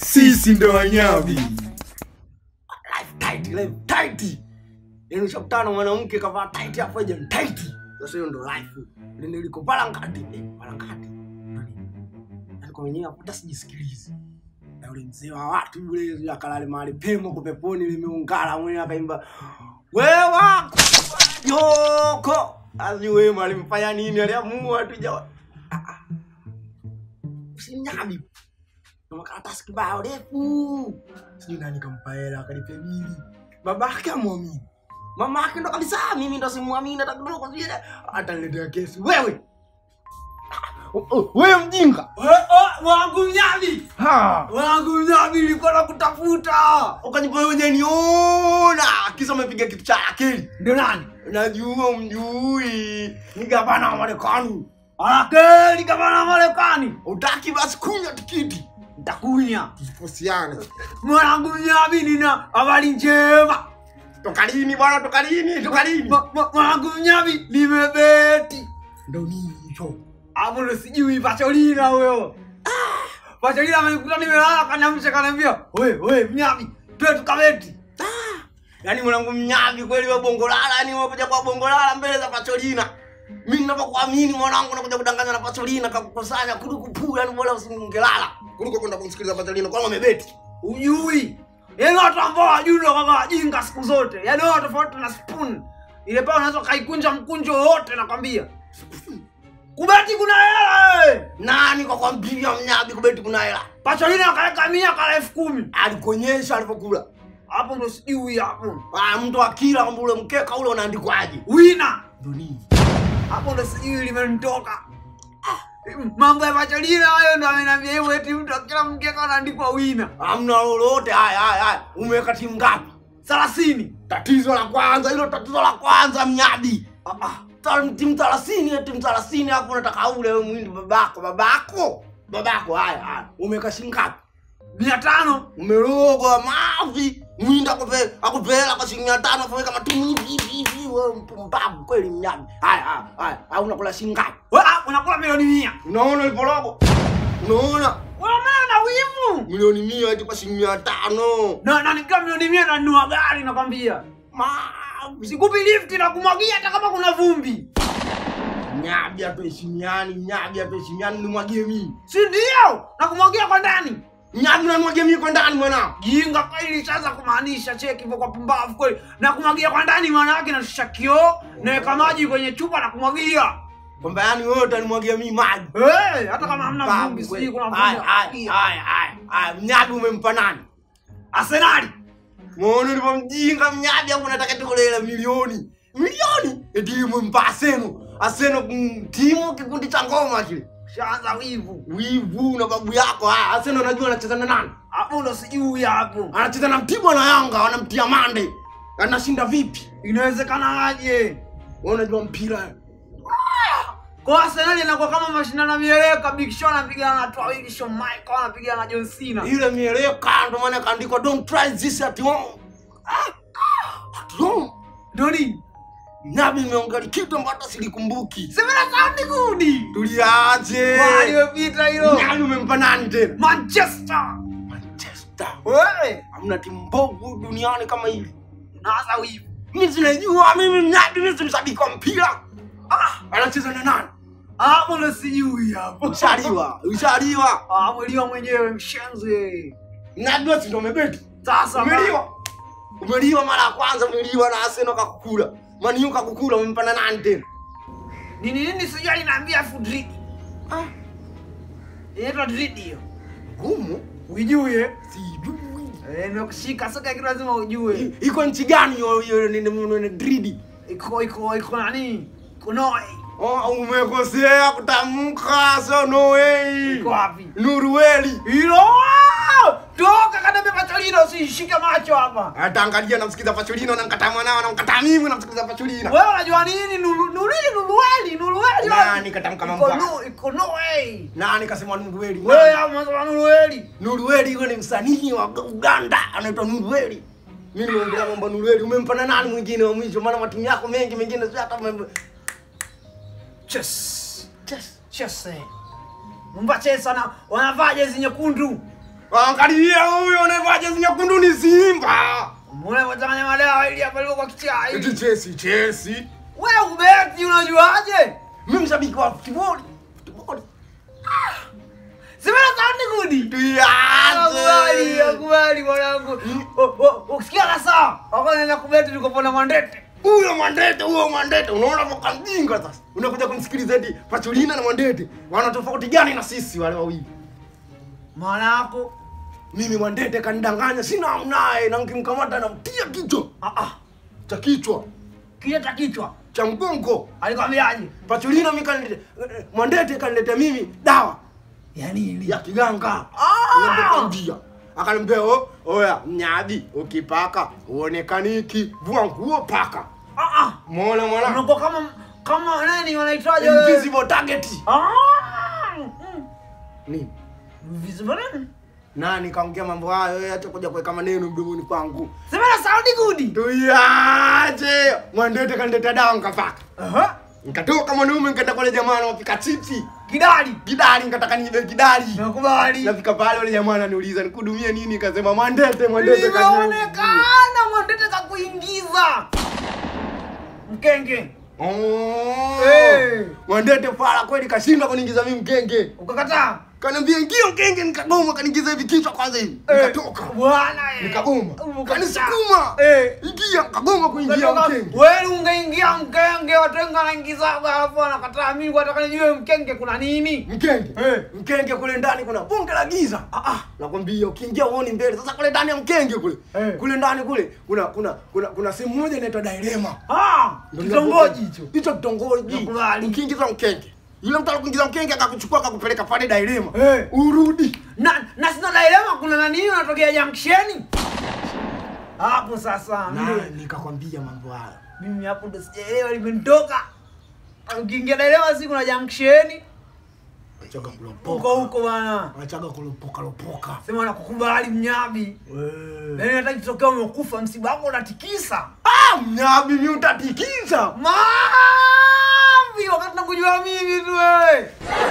sisi ndo wanyavi life tight, life tight. Yaani ushakutana mwanamke kavaa tight hapo aje tight. Sasa hiyo ndo life. Ndio liko pala ngati, eh, pala ngati. Yaani kwa mwenyewe hapo hata sijisikilizi. Na yule mzee wa watu yule yule akalale mahali pema kwa peponi limeungala mwenyewe akaimba wewa yoko azi wema alimfanya nini aliamua tu jawa Ah, ah. usinyabi na makaratasi kibao refu sijui nani kampa hela akalipe bili babake amwamini mamake ndo kabisa mimi ndo simwamini hata kidogo vile ataniletea kesi wewe Oh, oh, wewe mjinga wangu mnyavi Ha! wangu mnyavi ilikuwa na kutafuta ukajipa wewe niona kisa umepiga kitu cha akili ndio nani najua mjui ni gavana wa marekani anakeli gavana wa marekani utaki basi kunywa tikiti ntakunya tusiposiane mwanangu mnyavi nina habari njema toka lini bwana toka lini toka lini Ma- ma- mwanangu mnyavi limebeti ndo nini hicho hapo ndo sijui pacholina huyo pacholina amenikuta nimelala kanamsha kanaambia we we mnyavi twe tukabeti yaani mwanangu mnyavi kweli we bongolala yani umekuja kwa bongolala mbele za pacholina mi ninapokuamini mwanangu nakuja kudanganya na pacholina kakukusanya kuliko puu yani bora usingelala kuliko kwenda kumsikiliza pacholina kwani wamebeti ujui yaani watu ambao wajui ndo kama wajinga siku zote yaani wao tofauti na spoon ile paa unaweza kaikunja mkunjo wote nakwambia kubeti kuna hela eh. nani kwa kwambia mnyavi kubeti kuna hela pacholina akaweka mia kala elfu kumi alikuonyesha alivyokula hapo ndo sijui hapo Ah, mtu akila kwamba ule mkeka ule unaandikwaje wina ndo nini hapo ndo sijui limenitoka Ah, mambo ya pacholina hayo ndo amenambia hivyo eti mtu akila mkeka anaandikwa wina hamna lolote haya haya haya umeweka timu ngapi thelathini tatizo la kwanza hilo tatizo la kwanza mnyabi Ah, ah. Ta- timu thelathini eh, timu thelathini hapo unataka ule we mwindi babako babako babako haya haya umeweka shilingi ngapi mia tano umerogwa mavi mwindi akupe akupela kwa shilingi mia tano afaweka matumu hivi hivi hivi wewe mpumbavu kweli mnyabi haya haya haya haya unakula shilingi ngapi We, ah, unakula milioni mia unaona uliporogo unaona Wewe na wivu milioni mia eti kwa shilingi mia tano na na nikiwa milioni mia nanunua gari nakwambia mavi sikupi lifti na kumwagia hata kama kuna vumbi nyabi hatuheshimiani nyabi hatuheshimiani nimwagie mimi si ndio na kumwagia kwa ndani nyabi nanimwagie mimi kwa ndani mwanangu jinga kweli sasa kumaanisha cheki hivyo kwa pumbavu kweli na kumwagia kwa ndani maana yake nashusha kioo naweka maji kwenye chupa na kumwagia kwamba yani wewe utanimwagia mimi maji hey, hata kama hamna Babu vumbi kweli. sijui kuna Haya, haya, vumbi haya, haya, haya. mnyabi umempa nani Arsenali muone ulivyomjinga mnyabi hapo unataka tukulela milioni milioni eti umempa aseno aseno mm, timu kikundi cha ngoma kile shaanza wivu wivu na babu yako haya aseno unajua anacheza na nani hapo ndo sijui hapo anacheza na mtibwa na yanga wanamtia mande anashinda vipi inawezekana aje wewe unajua mpira kwa Arsenali inakuwa kama mashindano ya mieleka Big Show anapigana na Twawili Shawn Michael anapigana na John Cena ile mieleka ndo maana kaandikwa don't try this at home Ah, ah, at home ndio nini nabi imeongali kitu ambacho silikumbuki semena saundi gudi tuliaje waliopita hilo nani umempa nani tena Manchester manchester wewe hamna timu mbovu duniani kama hivi naanza wivu mi sinajua mimi mnadi mi simshabiki wa mpira ah, anacheza na nani hapo ndo sijui hapo ushaliwa ushaliwa Ah, mweliwa mwenyewe mshenzi mnadi wesi ndo umebeti sasa umeliwa umeliwa mara ya kwanza umeliwa na aseno kakukula maniu kakukula umempa na nani tena nini nini sijui alinaambia afu dridi ah, inaitwa dridi hiyo gumu uijue sijui Eh, nimekushika soka kitu lazima ujue I- iko nchi gani hiyo hiyo ni- ni- ni- dridi iko iko iko nani iko Norway Oh, umekosea kutamka so no way iko wapi nurueli hilo toka kadebe pacholino usishike macho hapa ataangalia namsikiza pacholino namkataa mwanao namkataa mimi namsikiza pacholino wewe unajua nini Nulu- nulili nulueli nulueli nani katamka iko mambo nu iko Norway nani kasema nurueli wewe hapo unasema nulueli nurueli huyo ni msanii wa uganda anaitwa nurueli mi nimeongelea mambo nurueli umempa na nani mwingine wa mwisho maana matimu yako mengi mengine sio hata umem- chess chess chess eh. Mumba chess wana wanavaa jezi nyekundu Angalia huyo anayevaa jezi nyekundu ni Simba. Mbona unachanganya madawa ili hapa leo kwa kichaa Eti hivi? Chelsea, Chelsea. Wewe ubeti unajuaje? Mimi mshabiki wa football. Football. Simena sound good. Akubali, Tuyache. akubali mwanangu. O- o- Ukisikia kasa, wako naenda kubeti tukopona Mwandete. Huyo Mwandete, huyo Mwandete, unaona mwaka mjinga sasa. Unakuja kumsikiliza eti Pacholina na Mwandete. Wana tofauti gani na sisi wale wawili? Maana yako Mimi Mwandete kanidanganya, sina mnaye na nikimkamata namtia kichwa. ah ah, Cha kichwa, kile cha kichwa. cha mgongo. Alikwambiaje? Pacholina mimi kanilete, Mwandete kanileta mimi dawa Ya nini? ya kiganga. Ah! Ndio. Akaniambia "Oh, oya mnyadi ukipaka uonekaniki vua nguo paka. Ah ah. Muona mwana? Unakuwa kama kama nani wanaitwaje wewe? Invisible target. Ah. mm. Nini? Invisible nani? Nani kaongea mambo hayo yeye hata kuja kuweka maneno mdomoni kwangu. Simena sound good. Tuyache. Mwandete kanileta dawa nikapaka. Aha. Nikatoka mwanaume nikaenda kwa yule jamaa anapika chipsi. Kidali. Kidali nikataka niibe kidali. Nakubali. Nafika pale yule jamaa ananiuliza nikudumie nini? Kasema Mwandete, Mwandete kaniuliza. Limeonekana Mwandete kakuingiza. Mkenge. Oh. Eh. Mwandete fala kweli kashinda kuniingiza mimi mkenge. Ukakataa. Kaniambia ingia mkenge nikagoma kaniingiza hivi kichwa kwanza hivi. Nikatoka. Bwana eh. Nikagoma. Ukakataa. Kanisukuma. Eh. Ingia nikagoma kuingia Ukatoka, mkenge. Wewe ungeingia mkenge, watu wengi wanaingiza alafu wanakataa. Mimi nataka nijue mkenge kuna nini? Mkenge. Eh. Mkenge kule ndani kuna bunge la giza. Ah ah, nakwambia ukiingia uone mbele. Sasa kule ndani ya mkenge kule. Eh. Kule ndani kule kuna kuna kuna kuna sehemu moja inaitwa Dairema. Ah, Ndio kitongoji hicho. Hicho kitongoji. Nakubali. Ukiingiza mkenge. Yule mtu alikuingiza mkenge akakuchukua akakupeleka pale Dairema. Eh. Urudi. Na na sina dilema kuna nani unatokea junction? Hapo sasa Na mimi nikakwambia mambo haya. mimi hapo ndo sijaelewa limenitoka. Ukiingia dilema si kuna junction Achaga huko kulopoka. huko bwana. Achaga kulopoka lopoka. Sema nakukubali mnyabi. Wewe. Yaani nataka kitokea umekufa msiba wako unatikisa. Ah, mnyabi mimi utatikisa. Mavi wakati nakujua mimi tu wewe.